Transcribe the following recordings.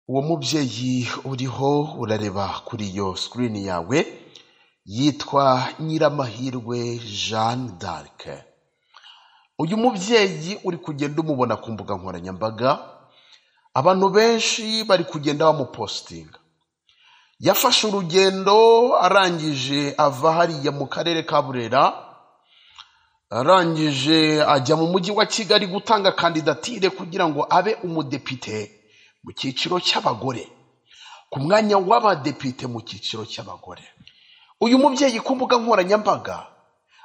Uwo mubyeyi uriho urareba kuri iyo sikirini yawe, yitwa Nyiramahirwe Jeanne d'Arc, uyu mubyeyi uri kugenda umubona ku mbuga nkoranyambaga, abantu benshi bari kugenda bamupositinga, yafashe urugendo arangije ava hariya mu karere ka Burera, arangije ajya mu mujyi wa Kigali gutanga kandidatire kugira ngo abe umudepite mu cyiciro cy'abagore, ku mwanya w'abadepite mu cyiciro cy'abagore, uyu mubyeyi ku mbuga nkoranyambaga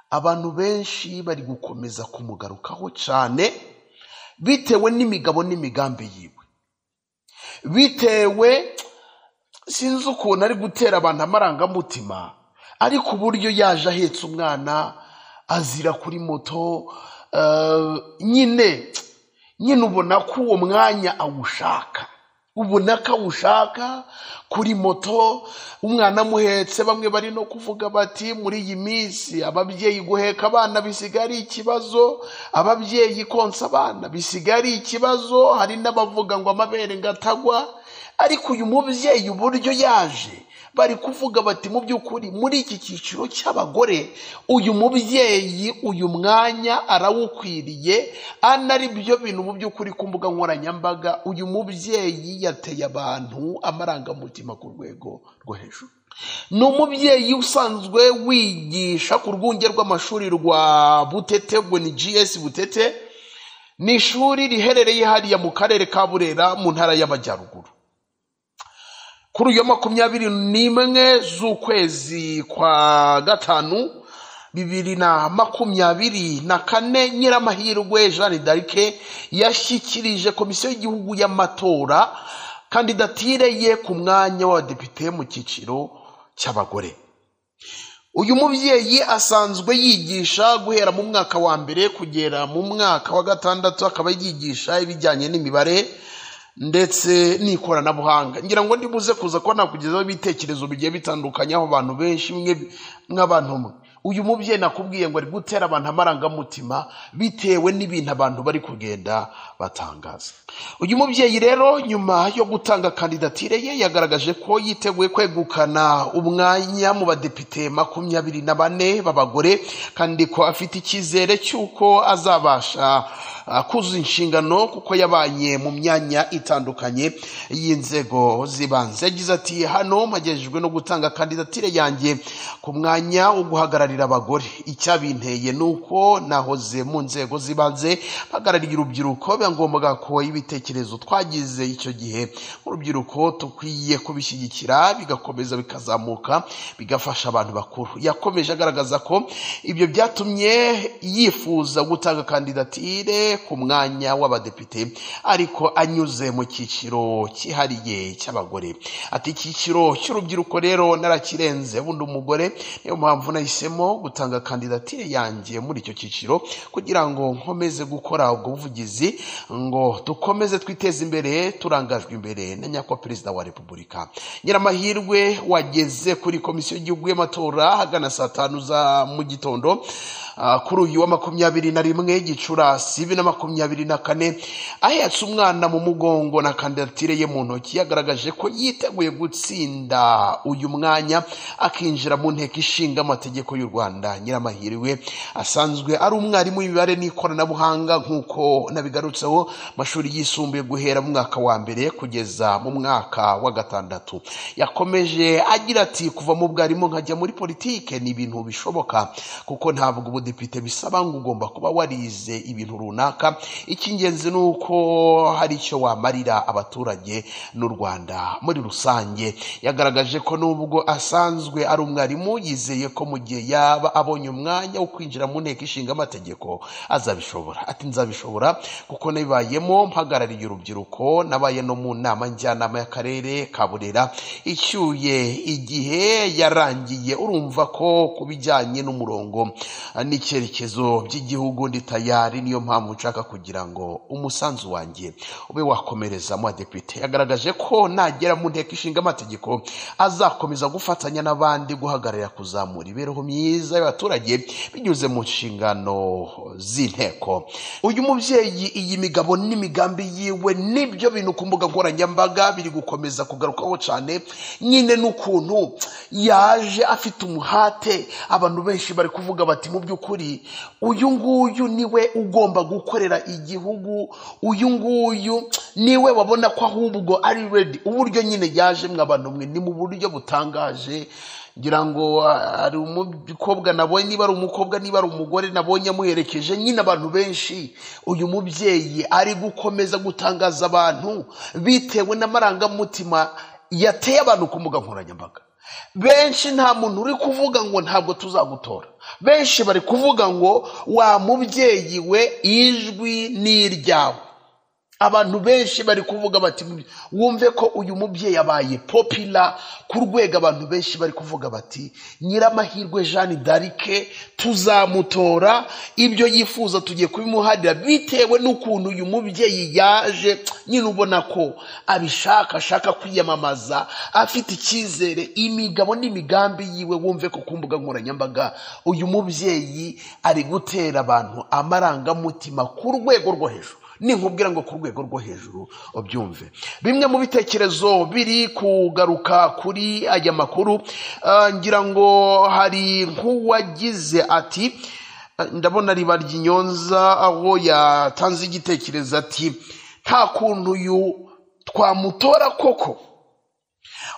abantu benshi bari gukomeza kumugarukaho cyane, bitewe n'imigabo n'imigambi yiwe, bitewe sinzi ukuntu ari gutera abantu amarangamutima, ariko uburyo yaje ahetse umwana azira kuri moto, eh, nyine nyine ubona ko uwo mwanya awushaka, ubona ko awushaka kuri moto, umwana amuhetse, bamwe bari no kuvuga bati muri iyi minsi ababyeyi guheka abana bisigaye ari ikibazo, ababyeyi konsa abana bisigaye ari ikibazo, hari n'abavuga ngo amabere ngo atagwa, ariko uyu mubyeyi uburyo yaje bari kuvuga bati mu by'ukuri muri iki cyiciro cy'abagore uyu mubyeyi uyu mwanya arawukwiriye ana ari byo bintu mu by'ukuri ku mbuga nkoranyambaga uyu mubyeyi yateye abantu amarangamutima ku rwego rwo hejuru ni umubyeyi usanzwe wigisha ku rwunge rw'amashuri rwa butete ubwo ni gs butete ni ishuri riherereye hariya mu karere ka burera mu ntara y'amajyaruguru kuri uyu wa makumyabiri n'imwe z'ukwezi kwa gatanu bibiri na makumyabiri na kane nyiramahirwe jeanne d'arc yashyikirije komisiyo y'igihugu y'amatora kandidatire ye ku mwanya w'abadepite mu cyiciro cy'abagore uyu mubyeyi asanzwe yigisha guhera mu mwaka wa mbere kugera mu mwaka wa gatandatu akaba yigisha ibijyanye n'imibare ndetse n'ikoranabuhanga ngira ngo ndi buze kuza kuba nakugezaho ibitekerezo bigiye bitandukanye aho abantu benshi mwe nk'abantu mwe uyu mubyeyi nakubwiye ngo ari gutera abantu amarangamutima bitewe n'ibintu abantu bari kugenda batangaza uyu mubyeyi rero nyuma yo gutanga kandidatire ye yagaragaje ko yiteguye kwegukana umwanya mu badepite makumyabiri na bane b'abagore kandi ko afite icyizere cy'uko azabasha ah, kuzuza inshingano kuko yabaye mu myanya itandukanye y'inzego z'ibanze yagize ati hano mpagejejwe no gutanga kandidatire yanjye ku mwanya wo guhagararira abagore icyabinteye ni uko nahoze mu nzego z'ibanze mpagarariye urubyiruko byagombaga ko ibitekerezo twagize icyo gihe urubyiruko dukwiye kubishyigikira bigakomeza bikazamuka bigafasha abantu bakuru yakomeje agaragaza ko ibyo byatumye yifuza gutanga kandidatire ku mwanya w'abadepite ariko anyuze mu cyiciro cyihariye cy'abagore ati icyiciro cy'urubyiruko rero narakirenze bundi umugore niyo mpamvu nahisemo gutanga kandidatire yanjye muri icyo cyiciro kugira ngo nkomeze gukora ubwo buvugizi ngo dukomeze twiteze imbere turangajwe imbere na nyakubahwa perezida wa repubulika nyiramahirwe wageze kuri komisiyo y'igihugu y'amatora hagana saa tanu za mu gitondo ah, kuri uyu wa makumyabiri na rimwe gicurasi bibiri na makumyabiri na kane ahetse umwana mu mugongo na kandidatire ye mu ntoki yagaragaje ko yiteguye gutsinda uyu mwanya akinjira mu nteko ishinga amategeko y'u rwanda nyiramahirwe asanzwe ari umwarimu w'imibare n'ikoranabuhanga nk'uko nabigarutseho amashuri yisumbuye guhera mu mwaka wa mbere kugeza mu mwaka wa gatandatu yakomeje agira ati kuva mu bwarimu nkajya muri politike ni ibintu bishoboka kuko ntabwo ubudepite bisaba ngo ugomba kuba warize ibintu runaka icy'ingenzi ni uko hari icyo wamarira abaturage n'u rwanda muri rusange yagaragaje ko nubwo asanzwe ari umwarimu yizeye ko mu gihe yaba abonye umwanya wo kwinjira mu nteko ishinga amategeko azabishobora ati nzabishobora kuko nabibayemo mpagarariye urubyiruko nabaye no mu nama njyanama y'akarere ka burera icyuye igihe yarangiye urumva ko ku bijyanye n'umurongo ah, n'icyerekezo by'igihugu ndi tayari niyo mpamvu nshaka kugira ngo umusanzu wanjye ube wakomereza mu badepite yagaragaje ko nagera mu nteko ishinga amategeko azakomeza gufatanya n'abandi guhagararira kuzamura imibereho myiza myiza y'abaturage binyuze mu nshingano z'inteko uyu mubyeyi iyi migabo n'imigambi yiwe nibyo bintu ku mbuga nkoranyambaga biri gukomeza kugarukaho cyane nyine n'ukuntu yaje afite umuhate abantu benshi bari kuvuga bati mu by'ukuri uyu nguyu niwe ugomba gukorera igihugu uyu nguyu niwe wabona ko ahubwo ari redi uburyo nyine yaje abantu mwe ni mu buryo butangaje ngira ngo ah, ari umukobwa nabonye niba ari umukobwa niba ari umugore nabonye amuherekeje nyine abantu benshi uyu mubyeyi ari gukomeza gutangaza abantu bitewe n'amarangamutima yateye abantu ku mbuga nkoranyambaga benshi nta muntu uri kuvuga ngo ntabwo tuzagutora benshi bari kuvuga ngo wa mubyeyi we ijwi ni iryawe abantu benshi bari kuvuga bati "Mubye- wumve ko uyu mubyeyi abaye popila ku rwego abantu benshi bari kuvuga bati nyiramahirwe jeanne d'arike tuzamutora ibyo yifuza tugiye kubimuharira bitewe n'ukuntu uyu mubyeyi yaje nyine ubona ko abishaka ashaka kwiyamamaza afite icyizere imigabo n'imigambi yiwe wumve ko ku mbuga nkoranyambaga uyu mubyeyi ari gutera abantu amarangamutima ku rwego rwo hejuru ninkubwira ngo ku rwego rwo hejuru ubyumve bimwe mu bitekerezo biri kugaruka kuri aya makuru ah, ngira ngo hari nk'uwagize ati ah, ndabona riba ry'inyonza aho yatanze igitekerezo ati nta kuntu uyu twamutora koko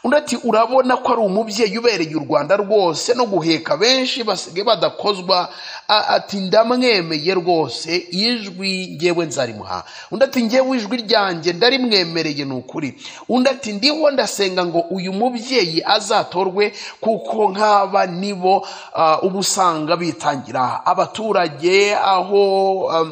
undi ati urabona ko ari umubyeyi ubereye u rwanda rwose no guheka benshi basigaye badakozwa A- ati ndamwemeye rwose ijwi ngewe nzarimuha undi ati ngewe ijwi ryanjye ndarimwemereye ni ukuri undi ati ndiho ndasenga ngo uyu mubyeyi azatorwe kuko nk'aba nibo ah, uba usanga bitangira abaturage aho ah,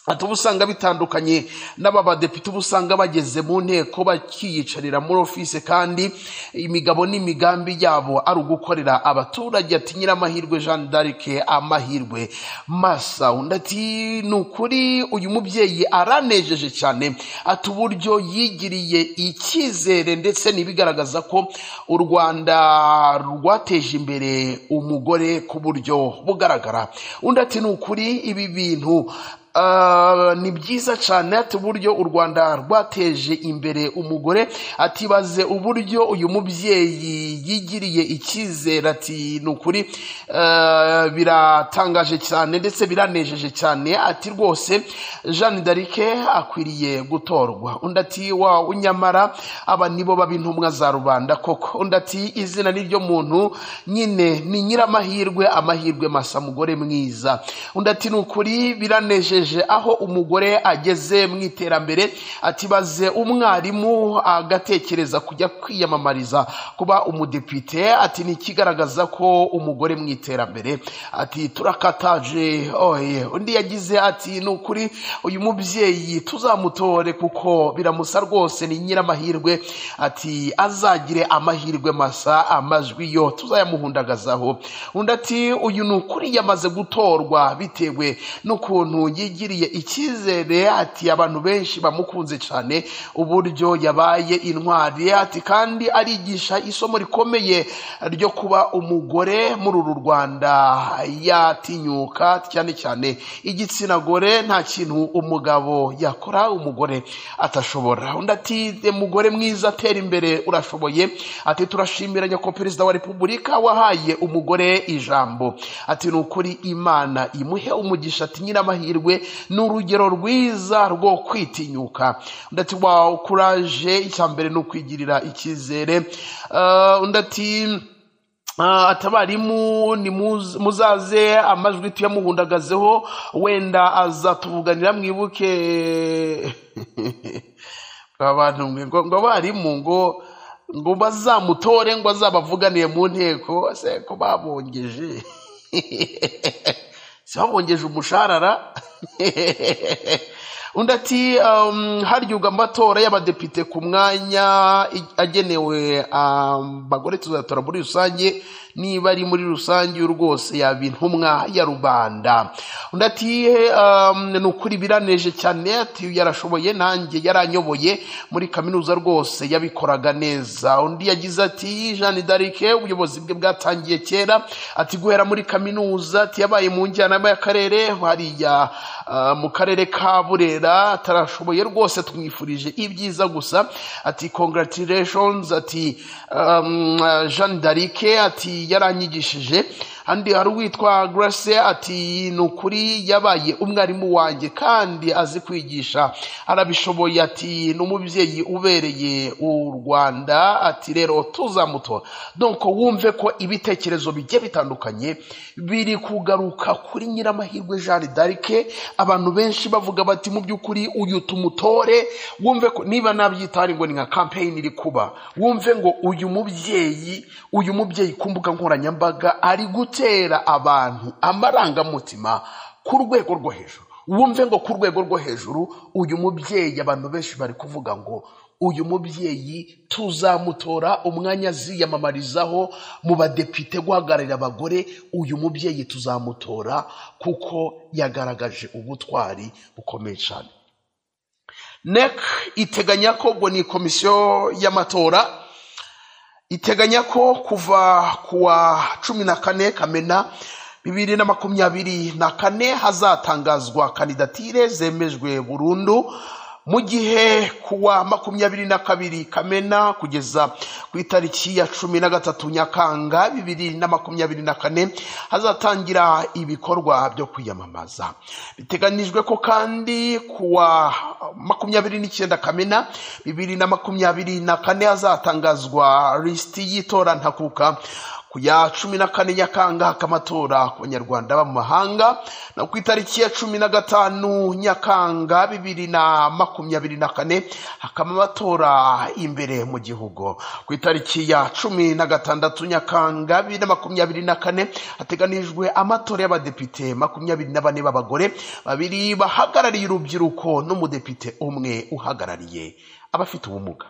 ati uba usanga bitandukanye n'aba badepite uba usanga bageze mu nteko bakiyicarira muri ofisi kandi imigabo n'imigambi yabo ari ugukorera abaturage ati nyiramahirwe jeanne d'arc amahirwe masa undi ati ni ukuri uyu mubyeyi aranejeje cyane ati uburyo yigiriye icyizere ndetse n'ibigaragaza ko u rwanda rwateje imbere umugore ku buryo bugaragara undi ati ni ukuri ibi bintu Ah, ni byiza cyane ati uburyo u rwanda rwateje imbere umugore atibaze uburyo uyu mubyeyi yigiriye icyizere ati ni ukuri ah, biratangaje cyane ndetse biranejeje cyane ati rwose jeanne d'arike akwiriye gutorwa undi ati wawe nyamara aba nibo baba intumwa za rubanda koko undi ati izina n'iryo muntu nyine ni nyiramahirwe amahirwe masa mugore mwiza undi ati ni ukuri biranejeje aho umugore ageze mu iterambere atibaze umwarimu agatekereza kujya kwiyamamariza kuba umudepite ati ni ikigaragaza ko umugore mu iterambere ati turakataje oye undi yagize ati ni ukuri uyu mubyeyi tuzamutore kuko biramusa rwose ni nyiramahirwe ati azagire amahirwe masa amajwi yo tuzayamuhundagazaho undi ati uyu ni ukuri yamaze gutorwa bitewe n'ukuntu yigiriye icyizere ati abantu benshi bamukunze cyane uburyo yabaye intwari ati kandi arigisha isomo rikomeye ryo kuba umugore muri uru rwanda yatinyuka cyane cyane igitsina gore nta kintu umugabo yakora umugore atashobora undi ati "De mugore mwiza tera imbere urashoboye ati turashimira nyakubahwa perezida wa repubulika wahaye umugore ijambo ati ni ukuri imana imuhe umugisha ati nyiramahirwe ni urugero rwiza rwo kwitinyuka undi ati wawu kuraje icya mbere ni ukwigirira icyizere Ah, undi ati Ah, atabarimu ni muz- muzaze amajwi tuyamuhundagazeho wenda azatuvuganira mwibuke abantu mwe ngo ngo abarimu ngo ngo bazamutore ngo azabavuganiye mu nteko se ko babongeje se babongeje umushahara undi ati um, haryubwa amatora y'abadepite ku mwanya i- agenewe um, bagore tuzatora muri rusange niba ari muri rusange rwose yaba intumwa ya rubanda undi ati um, ni ukuri biraneje cyane ati yarashoboye nanjye yaranyoboye muri kaminuza rwose yabikoraga neza undi yagize ati jeanne d'arc ubuyobozi bwe bwatangiye kera ati guhera muri kaminuza ati yabaye mu njyanama y'akarere hariya ah, mu karere ka burera atarashoboye rwose tumwifurije ibyiza gusa ati congratulations ati um, jean darike ati yaranyigishije andi hari uwitwa grace ati ni ukuri yabaye umwarimu wanjye kandi azi kwigisha arabishoboye ati ni umubyeyi ubereye u rwanda ati rero tuzamutora donc wumve ko ibitekerezo bigiye bitandukanye biri kugaruka kuri nyiramahirwe jeanne d'arc abantu benshi bavuga bati mu by'ukuri uyu tumutore wumve ko niba nabyitari ngo ni nka kampeyini iri kuba wumve ngo uyu mubyeyi uyu mubyeyi ku mbuga nkoranyambaga ari gutera abantu amarangamutima ku rwego rwo hejuru wumve ngo ku rwego rwo hejuru uyu mubyeyi abantu benshi bari kuvuga ngo uyu mubyeyi tuzamutora umwanya aziyamamarizaho mu badepite guhagararira abagore uyu mubyeyi tuzamutora kuko yagaragaje ubutwari bukomeye cyane nec iteganya ko ngo ni komisiyo y'amatora iteganya ko kuva ku wa cumi na kane kamena bibiri na makumyabiri na kane hazatangazwa kandidatire zemejwe burundu mu gihe ku wa makumyabiri na kabiri kamena kugeza ku itariki ya cumi na gatatu nyakanga bibiri na makumyabiri na kane hazatangira ibikorwa byo kwiyamamaza biteganijwe ko kandi ku wa makumyabiri n'icyenda kamena bibiri na makumyabiri na kane hazatangazwa lisiti y'itora ntakuka ku ya cumi na kane nyakanga hakamatora ku banyarwanda baba mu mahanga na ku itariki ya cumi na gatanu nyakanga bibiri na makumyabiri na kane hakaba amatora imbere mu gihugu ku itariki ya cumi na gatandatu nyakanga bibiri na makumyabiri na kane hateganijwe amatora y'abadepite makumyabiri na bane b'abagore babiri bahagarariye urubyiruko n'umudepite umwe uhagarariye abafite ubumuga